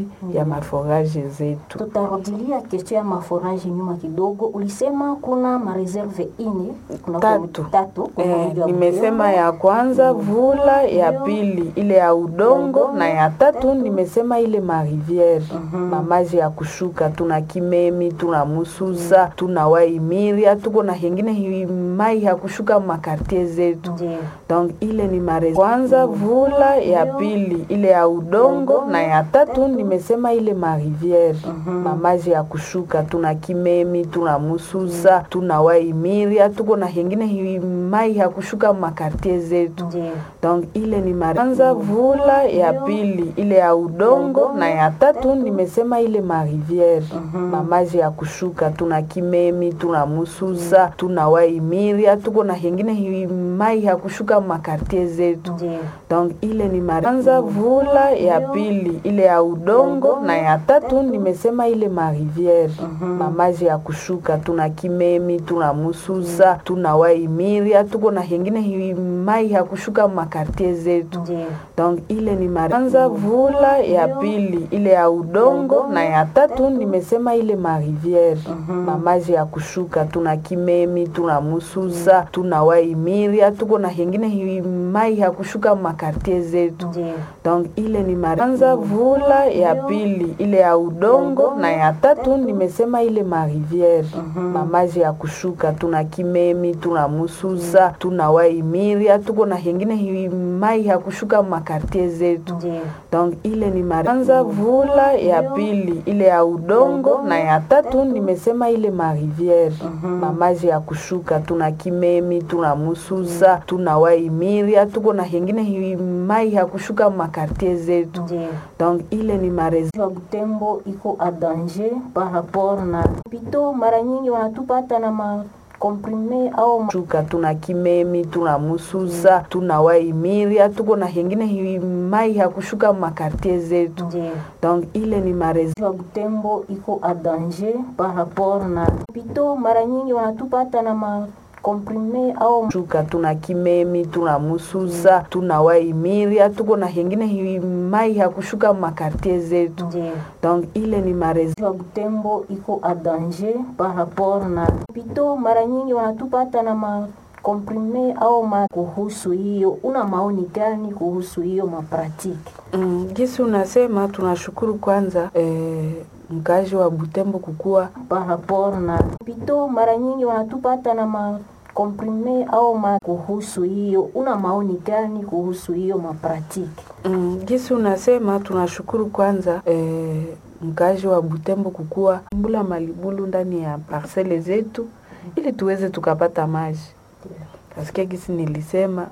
ya maforage zetu. Tutarudilia kesho ya maforage nyuma kidogo. Ulisema kuna mareserve ine kuna Tatu. tatu kwa Eh, mji wa nimesema Butembo. ya kwanza vula, ya pili ile ya udongo, na ya tatu nimesema ile mariviere mamaji ya kushuka. Tuna Kimemi, tuna Mususa, tuna Waimiria, tuko na hengine hi- mai ya kushuka makartie zetu. Ndiyo. Donc ile ni mare kwanza vula, ya pili ile ya udongo, na ya tatu nimesema ile mariviere mamaji ya kushuka. Tuna Kimemi, tuna Mususa, tuna Waimiria, tuko na hengine hi- mai ya kushuka makartie zetu. Ndiyo. Donc ile ni mare kwanza vula, ya pili ile ya udongo, na ya tatu nimesema ile mariviere mamaji ya kushuka. Tuna Kimemi, tuna Mususa, tuna Waimiria, tuko na hengine hi- mai ya kushuka makartie zetu. Ndiyo. Donc ile ni mare kwanza vula, ya pili ile ya udongo, na ya tatu nimesema ile mariviere mamaji ya kushuka. Tuna Kimemi, tuna Mususa, tuna Waimiria, tuko na hengine hi- mai ya kushuka makartie zetu. Ndiyo. Donc ile ni mare kwanza vula, ya pili ile ya udongo, na ya tatu nimesema ile mariviere mamaji ya kushuka. Tuna Kimemi, tuna Mususa, tuna Waimiria, tuko na hengine hi- mai ya kushuka makartie zetu. Ndiyo. Donc ile ni mare kwanza vula, ya pili ile ya udongo, na ya tatu nimesema ile mariviere mamaji ya kushuka. Tuna Kimemi, tuna Mususa, tuna Waimiria, tuko na hengine hi- mai ya kushuka makartie zetu. Ndiyo. Donc ile ni mare kwanza vula, ya pili ile ya udongo, na ya tatu nimesema ile mariviere mamaji ya kushuka. Tuna Kimemi, tuna Mususa, tuna Waimiria, tuko na hengine hi- mai ya kushuka makartie zetu. Ndiyo. Donc ile ni mare wa Butembo iko a danger par rapport na pito. Mara nyingi wanatupata na makomprime au ma... shuka. Tuna Kimemi, tuna Mususa, tuna Waimiria, tuko na hengine hi- mai ya kushuka makartie zetu. Ndiyo. Donc ile ni mare wa Butembo iko a danger par rapport na pito. Mara nyingi wanatupata na makomprime au ma... shuka. Tuna Kimemi, tuna Mususa, tuna Waimiria, tuko na hengine hi- mai ya kushuka makartie zetu. Ndiyo. Donc ile ni mare wa Butembo iko a danger par rapport na pito. Mara nyingi wanatupata na makomprime au ma... kuhusu hiyo, una maoni gani kuhusu hiyo mapratiki? Mm, gisi unasema tunashukuru kwanza eh, mkazi wa Butembo kukua par rapport na pito. Mara nyingi wanatupata na makomprime au ma... kuhusu hiyo, una maoni gani kuhusu hiyo mapratiki? mm, gisi unasema tunashukuru kwanza eh, mkazi wa Butembo kukua mbula malibulu ndani ya parcele zetu ili tuweze tukapata maji kasikia gisi nilisema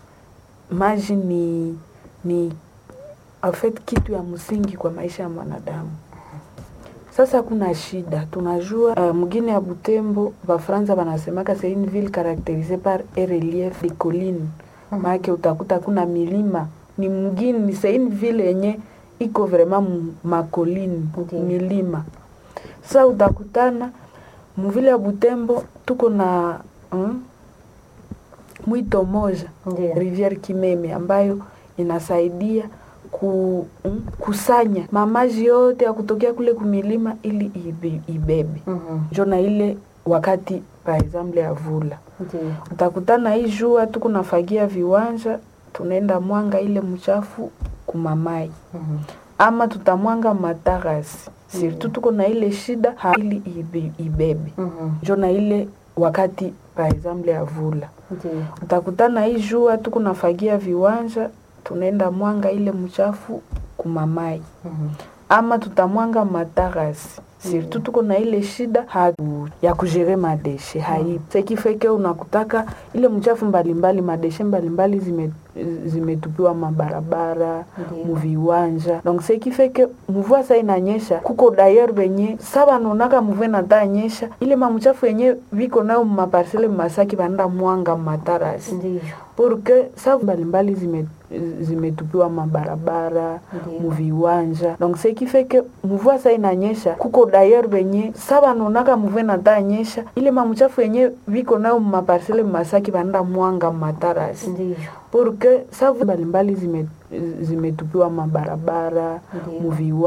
maji ni ni en fait kitu ya msingi kwa maisha ya mwanadamu. Sasa kuna shida, tunajua uh, mgini ya Butembo Bafransa wanasemaka c'est une ville caractérisée par un relief de collines. Maana utakuta kuna milima, ni mgini, ni c'est une ville yenye iko vraiment mu- makolini Ndiyo. milima. Sasa utakutana muvile ya Butembo tuko na mm, mwito moja Ndiyo. Rivière Kimeme ambayo inasaidia ku, mm, kusanya mamaji yote ya kutokea kule kumilima ili ibe- ibebe Mhm. njo na ile wakati par exemple ya vula Ndiyo. utakutana hii jua tuko nafagia viwanja tunaenda mwanga ile mchafu kumamai Mhm. ama tutamwanga matarasi surtout tuko na ile shida ha, ili ibe, ibebe Mhm. njo na ile wakati par exemple ya vula Ndiyo. utakutana hii jua tuko nafagia viwanja tunaenda mwanga ile mchafu kumamai Mhm. ama tutamwanga matarasi surtout tuko na ile shida ha, ya kujere madeshe haipo sekifeke unakutaka ile mchafu mbalimbali madeshe mbalimbali zime zimetupiwa mabarabara Ndiyo. muviwanja donc sekifeke mvua sa inanyesha kuko dayer benye sa banonaka mvua nata nyesha ile mamchafu yenye viko nayo maparsele masaki banaenda mwanga matarasi Ndiyo. porque sa mbalimbali zime zimetupiwa mabarabara Ndiyo. muviwanja donc ce qui fait que mvua sa inanyesha kuko dayer benye sa banonaka mvua nata nyesha ile mamchafu yenye viko nayo maparsele masaki banaenda mwanga matarasi Ndiyo. porque sa mbalimbali zime zimetupiwa mabarabara Ndiyo. muviwa